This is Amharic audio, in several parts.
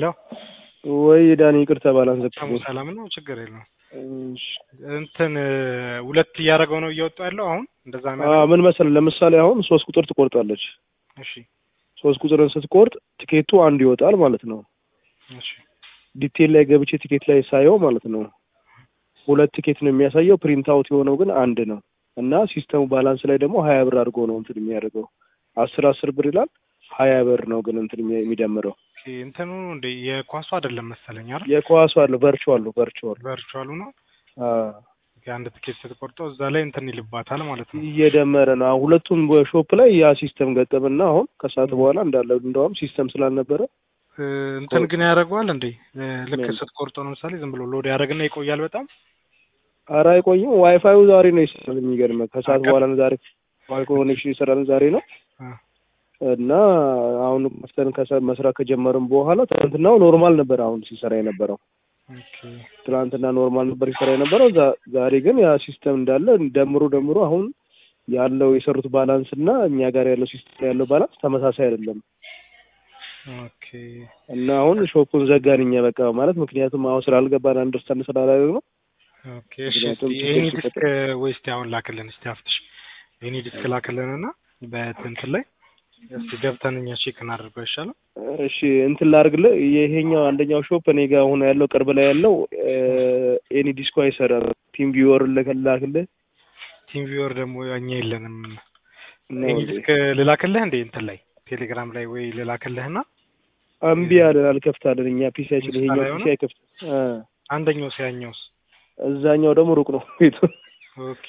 ሄሎ ወይ ዳኒ ይቅርታ ባላንስ ሰሙ ሰላም ነው፣ ችግር የለውም። እንትን ሁለት እያደረገው ነው እየወጡ ያለው አሁን እንደዛ ነው። ምን መሰለህ ለምሳሌ አሁን ሶስት ቁጥር ትቆርጣለች። እሺ ሶስት ቁጥርን ስትቆርጥ ቲኬቱ አንድ ይወጣል ማለት ነው። እሺ ዲቴል ላይ ገብቼ ቲኬት ላይ ሳየው ማለት ነው ሁለት ቲኬት ነው የሚያሳየው። ፕሪንት አውት የሆነው ግን አንድ ነው እና ሲስተሙ ባላንስ ላይ ደግሞ ሀያ ብር አድርጎ ነው እንትን የሚያደርገው አስር አስር ብር ይላል። ሀያ ብር ነው ግን እንትን የሚደምረው ኦኬ፣ እንትኑ እንደ የኳሱ አይደለም መሰለኝ አይደል? የኳሱ አለ ቨርቹዋል ቨርቹዋል ቨርቹዋሉ ነው። የአንድ ትኬት ስትቆርጠው እዛ ላይ እንትን ይልባታል ማለት ነው። እየደመረ ነው። አሁን ሁለቱም ሾፕ ላይ ያ ሲስተም ገጠምና አሁን ከሰዓት በኋላ እንዳለ እንደውም ሲስተም ስላልነበረ እንትን ግን ያደርገዋል እንዴ ልክ ስትቆርጠው ለምሳሌ ዝም ብሎ ሎድ ያደርግና ይቆያል በጣም ኧረ አይቆይም። ዋይፋዩ ዛሬ ነው ይሰራል። የሚገርምህ ከሰዓት በኋላ ነው ዛሬ ዋይ ኮኔክሽን ይሰራል ዛሬ ነው እና አሁን ከፍተን መስራት ከጀመርን በኋላ ትናንትናው ኖርማል ነበር አሁን ሲሰራ የነበረው ትናንትና ኖርማል ነበር ሲሰራ የነበረው። ዛሬ ግን ያ ሲስተም እንዳለ ደምሮ ደምሮ አሁን ያለው የሰሩት ባላንስ እና እኛ ጋር ያለው ሲስተም ያለው ባላንስ ተመሳሳይ አይደለም። ኦኬ እና አሁን ሾፑን ዘጋን እኛ በቃ ማለት ምክንያቱም አሁን ስላልገባን አንደርስታንድ ስላላደረግ ነው። ኦኬ እሺ፣ ኤኒ ዲስክ ወይ እስቲ አሁን ላክልን እስቲ አፍትሽ ኤኒ ዲስክ ላክልንና በእንትን ላይ እስቲ ገብተን እኛ ቼክ እናደርገው ይሻላል። እሺ እንትን ላድርግልህ። ይሄኛው አንደኛው ሾፕ እኔ ጋር አሁን ያለው ቅርብ ላይ ያለው ኤኒ ዲስኮ አይሰራም። ቲም ቪወር ልላክልህ። ቲም ቪወር ደግሞ እኛ የለንም። ኤኒ ዲስክ ልላክልህ እንዴ እንትን ላይ ቴሌግራም ላይ ወይ ልላክልህና እምቢ አለን አልከፍታለን። እኛ ፒሲያችን ይሄኛው ፒሲ አይከፍት። አንደኛው ሲያኛውስ እዛኛው ደግሞ ሩቅ ነው ቤቱ። ኦኬ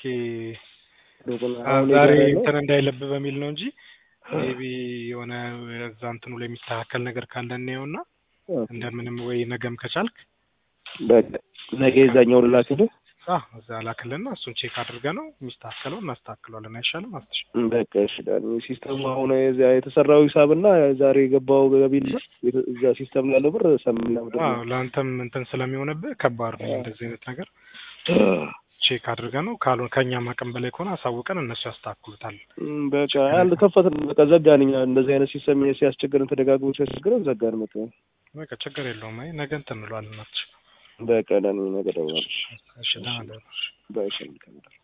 ዛሬ እንትን እንዳይለብ በሚል ነው እንጂ ሜቢ የሆነ እዛ እንትኑ ላይ የሚስተካከል ነገር ካለ እናየውና እንደምንም ወይ ነገም ከቻልክ በቃ ነገ የዛኛው ልላክልህ። እዛ ላክልና እሱን ቼክ አድርገ ነው የሚስተካከለው እናስተካክለዋለን። አይሻልም? አትሽ በቃ እሺ። ዳኒ ሲስተሙ አሁን የተሰራው ሂሳብና ዛሬ የገባው ገቢና እዛ ሲስተም ላለው ብር ሰምና ለአንተም እንትን ስለሚሆንብህ ከባድ ነው እንደዚህ አይነት ነገር ቼክ አድርገ ነው ካልሆነ ከእኛም አቅም በላይ ከሆነ አሳውቀን እነሱ ያስተካክሉታል። በቃ አንድ ከፈትን በቃ ዘጋን። እኛ እንደዚህ አይነት ሲስተም ሲያስቸግረን ተደጋግሞ ሲያስቸግረን ዘጋን። መጥ በቃ ችግር የለውም። አይ ነገ እንትን እንለዋለን። ናቸው በቃ ዳኒ ነገ ደውላለች። እሺ ደህና ደህና በእሺ